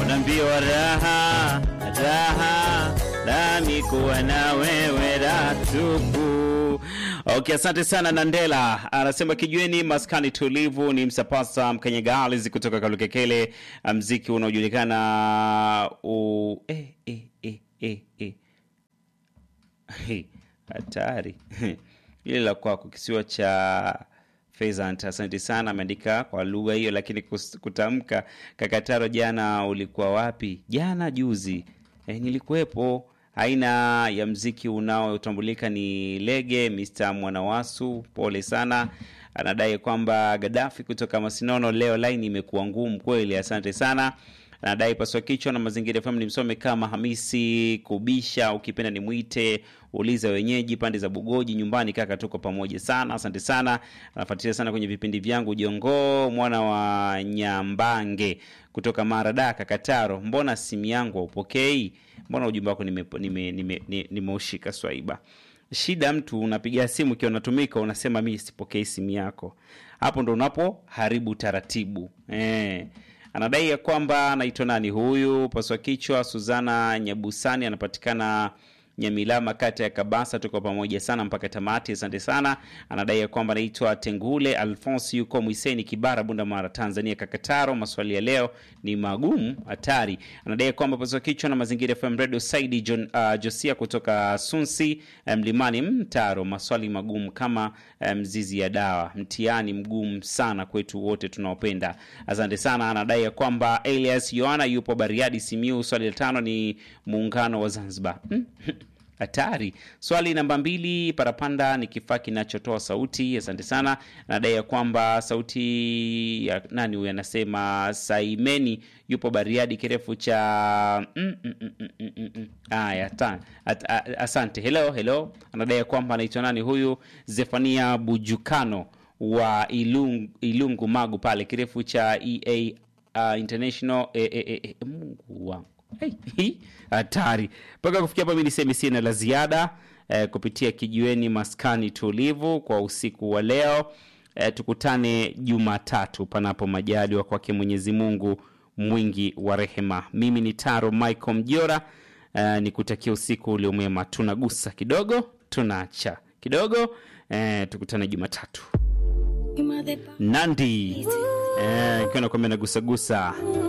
unaambiwa raha raha nami kuwa na wewe ratupu. Okay, asante sana Nandela anasema kijueni maskani tulivu ni msapasa mkanyagalizi kutoka Kalukekele, mziki unaojulikana u... eh, eh, eh, eh, eh. Hey, hatari ile la kwako kisiwa cha Pheasant. Asante sana, ameandika kwa lugha hiyo, lakini kus- kutamka Kakataro, jana ulikuwa wapi? Jana juzi, e, nilikuwepo. Aina ya mziki unaotambulika ni lege. Mr Mwanawasu, pole sana. Anadai kwamba Gaddafi kutoka Masinono, leo laini imekuwa ngumu kweli. Asante sana anadai paswa kichwa na mazingira FM ni msome kama Hamisi Kubisha, ukipenda ni mwite uliza wenyeji pande za Bugoji nyumbani. Kaka, tuko pamoja sana, asante sana. Anafuatilia sana kwenye vipindi vyangu. Jongoo mwana wa Nyambange kutoka Mara Kakataro, mbona simu yangu haupokei? Mbona ujumbe wako nimeushika nime, nime, nime, nimeushika Swaiba? Shida mtu unapiga simu ikiwa unatumika, unasema mi sipokei simu yako, hapo ndo unapo haribu taratibu eh. Anadai ya kwamba anaitwa nani huyu paswa kichwa Suzana Nyabusani, anapatikana Nyamilama, kata ya Kabasa. Tuko pamoja sana mpaka tamati, asante sana. Anadai ya kwamba anaitwa Tengule Alphonse, yuko Mwiseni, Kibara, Bunda Mara, Tanzania. Kakataro, maswali ya leo ni magumu hatari. Anadai ya kwamba paswa kichwa na mazingira FM Radio Saidi John, uh, Josia kutoka Sunsi Mlimani Mtaro, maswali magumu kama mzizi ya dawa, mtihani mgumu sana kwetu wote tunaopenda. Asante sana. Anadai ya kwamba Elias Yohana yupo Bariadi, Simiu. Swali la tano ni muungano wa Zanzibar hatari. Swali namba mbili, parapanda ni kifaa kinachotoa sauti. Asante sana. Anadai ya kwamba sauti ya nani huyu? Anasema Saimeni yupo Bariadi, kirefu cha mm, mm, mm, mm, mm, mm. Aya, ta- at- a- asante. Hello, hello. Anadai ya kwamba anaitwa nani huyu? Zefania Bujukano wa Ilungu, Ilungu Magu pale, kirefu cha EA uh, International eh, eh, eh, eh, Mungu wangu Hey, hi, hatari mpaka kufikia hapa mi niseme sina la ziada eh, kupitia kijiweni maskani tulivu kwa usiku wa leo eh, tukutane jumatatu panapo majaliwa kwake mwenyezi mungu mwingi wa rehema mimi ni taro michael mjora eh, ni kutakia usiku uliomwema tunagusa kidogo tunaacha kidogo eh, tukutane jumatatu nandi eh, ikiwa nakwambia nagusagusa